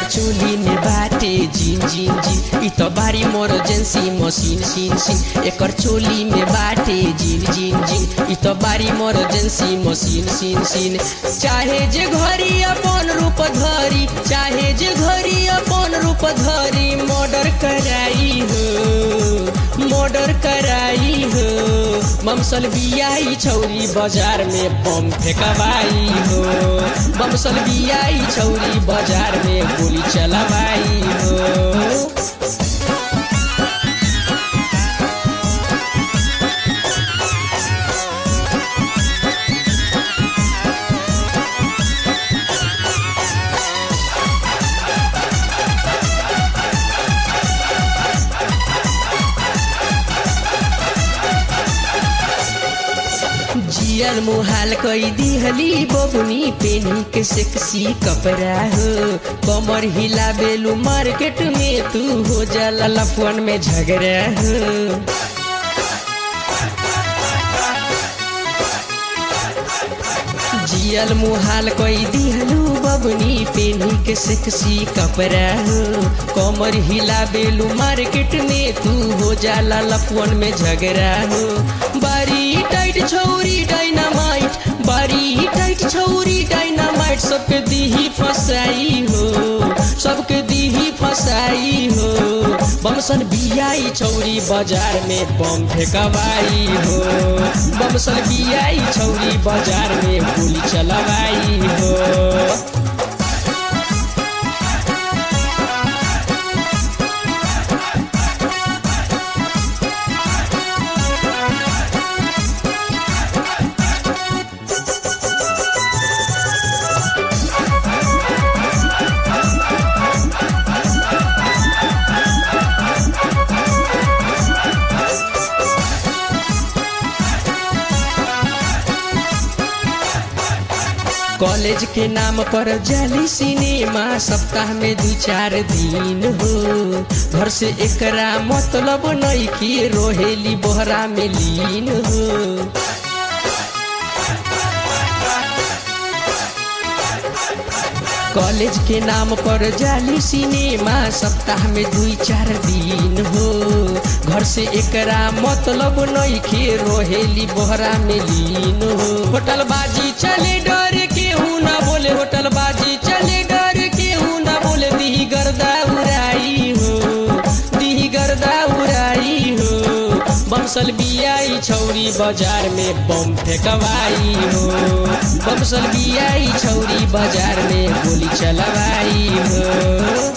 चोली में बाटे जिन जिन जिन इ तो बारी इमरजेंसी मशीन सीन सीन एकर चोली में बाटे जिन जिन जिन इ तो बारी इमरजेंसी मशीन सीन सीन चाहे जे घरी अपन रूप धरी चाहे जे घरी अपन रूप धरी मर्डर कराई हो मर्डर कराई हो ममसल बियाई छौरी बाजार में बम फेंकवाई हो ममसल बियाई छौरी बाजार में गोली चलवाई हो जियल मुहाल कई दिहली बबुनी पेनी के सेक्सी कपड़ा हो कमर हिला बेलू मार्केट में तू हो जाला लफवन में झगड़ा हो जियल मुहाल कई दिहलू बबुनी पेनी के सेक्सी कपड़ा हो कमर हिला बेलू मार्केट में तू हो जाला लफवन में झगड़ा हो बारी टाइट छौरी डायनामाइट बारी टाइट छौरी डायनामाइट सबके दीही फसाई हो सबके दीही फसाई हो बमसन बियाई छौरी बाजार में बम फेंकवाई हो बमसन बियाई छौरी बाजार में गोली चलवाई हो कॉलेज के नाम पर जाली सिनेमा सप्ताह में दू चार दिन हो घर से एकरा मतलब नहीं कि रोहेली बोहरा में लीन हो कॉलेज के नाम पर जाली सिनेमा सप्ताह में दू चार दिन हो घर से एकरा मतलब नहीं खे रोहेली बोहरा में लीन हो होटल बाजी चले डर के हूँ ना बोले होटल बाजी चले डर के हूँ ना बोले दी गर्दा उड़ाई हो दी गर्दा उड़ाई हो बमसल बियाई छौरी बाजार में बम फेंकवाई हो बमसल बियाई छौरी बाजार में गोली चलवाई हो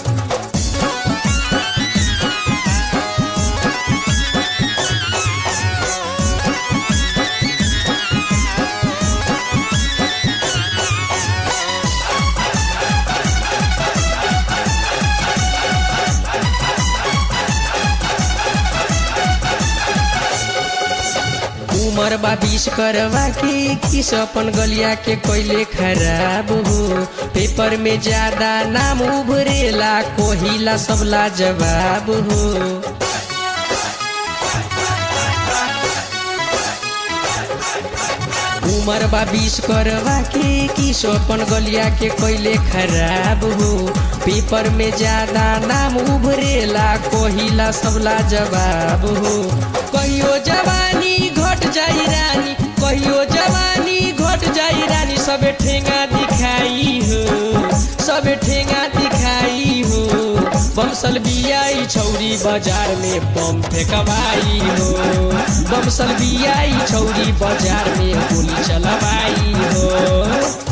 उमर बा बीस करवा के किस अपन गलिया के कोयले खराब हो पेपर में ज्यादा नाम उभरेला कोहिला सबला जवाब हो उमर बा बीस करवा के किस अपन गलिया के कोयले खराब हो पेपर में ज्यादा नाम उभरेला कोहिला सबला जवाब हो कहियो जवानी घट जाई रानी कहियो जवानी घट जाई रानी सबे ठेंगा दिखाई हो सबे ठेंगा दिखाई हो बमसल बियाई छौरी बाजार में बम फेंकवाई हो बमसल बियाई छौरी बाजार में गोली चलवाई हो